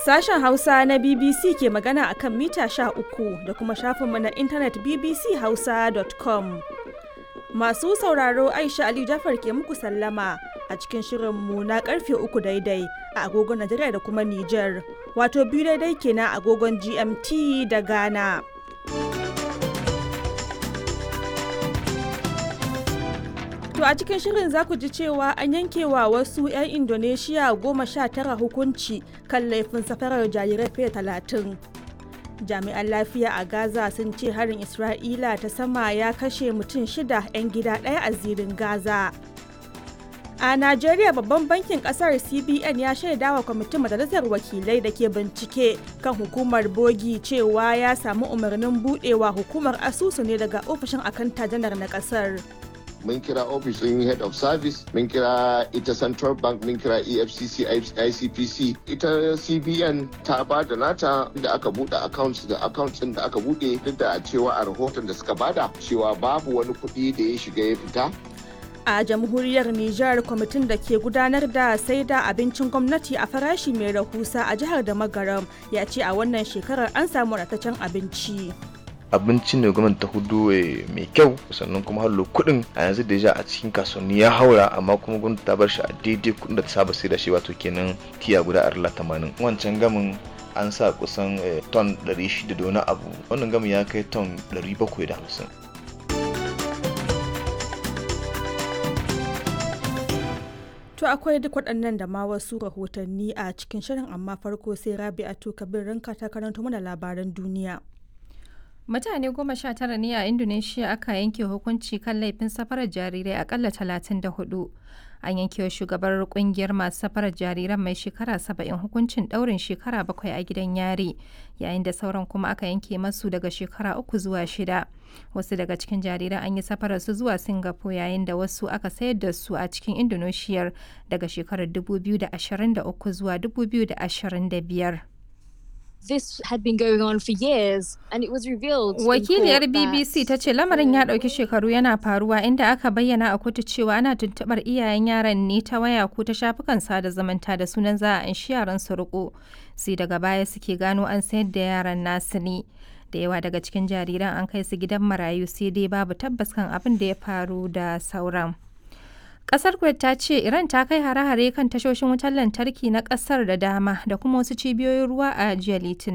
Sashen Hausa na BBC ke magana a kan mita uku da kuma shafinmu na intanet bbchausa.com. Masu sauraro Aisha Ali Jafar ke muku sallama a cikin shirinmu na karfe uku daidai a agogon Najeriya da kuma Nijar, wato biyu daidai kenan agogon GMT da Ghana. To a cikin shirin za ku ji cewa an yankewa wasu 'yan Indonesia goma sha tara hukunci kan laifin safarar jarirai fiye talatin. Jami'an lafiya a Gaza sun ce harin Isra'ila ta sama ya kashe mutum shida 'yan gida ɗaya a zirin Gaza. A Najeriya babban bankin kasar CBN ya shaidawa kwamitin majalisar wakilai da ke bincike kan hukumar bogi cewa ya samu umarnin budewa hukumar asusu ne daga ofishin akanta janar na kasar. mun kira ofishin head of service mun kira ita central bank mun kira efcc icpc ita cbn ta ba da nata da aka bude accounts da accounts da aka bude duk da cewa a rahoton da suka bada cewa babu wani kuɗi da ya shiga ya fita a jamhuriyar Nijar kwamitin da ke gudanar da sai da abincin gwamnati a farashi mai rahusa a jihar da magaram ya ce a wannan shekarar an samu ratacen abinci. abinci ne gwamnati ta hudu mai kyau sannan kuma hallo kuɗin a yanzu da a cikin kasuwanni ya haura amma kuma gwamnati ta bar shi a daidai kuɗin da ta saba sai da shi wato kenan tiya guda arla tamanin wancan gamin an sa kusan ton 600 da wani abu wannan gamin ya kai ton 750 To akwai duk waɗannan da ma wasu rahotanni a cikin shirin amma farko sai Rabi'atu Kabir ranka ta karanto mana labaran duniya. Mutane goma sha tara ne a Indonesia aka yanke hukunci kan laifin safarar jarirai akalla talatin da hudu. An yanke wa shugabar kungiyar masu safarar jariran mai shekara saba'in hukuncin daurin shekara bakwai a gidan yari, yayin da sauran kuma aka yanke masu daga shekara uku zuwa shida. Wasu daga cikin jariran an yi safarar su zuwa Singapore yayin da wasu aka sayar da su a cikin Indonesia daga shekarar 2023 zuwa 2025. this had been going on for years and it was revealed Wakiliyar BBC ta ce lamarin ya ɗauki shekaru yana faruwa inda aka bayyana a kotu cewa ana tuntuɓar iyayen yaran ne ta waya ko ta shafukan sada zumunta da sunan za a anshi yaran su riko sai daga baya suke gano an sayar da yaran nasu ne da yawa daga cikin jariran an kai su gidan marayu sai dai babu tabbas kan abin da ya faru da sauran. Kasar Kuwait ta ce Iran ta kai hare-hare kan tashoshin wutar lantarki na kasar da dama da kuma wasu cibiyoyin ruwa a jiya Litinin.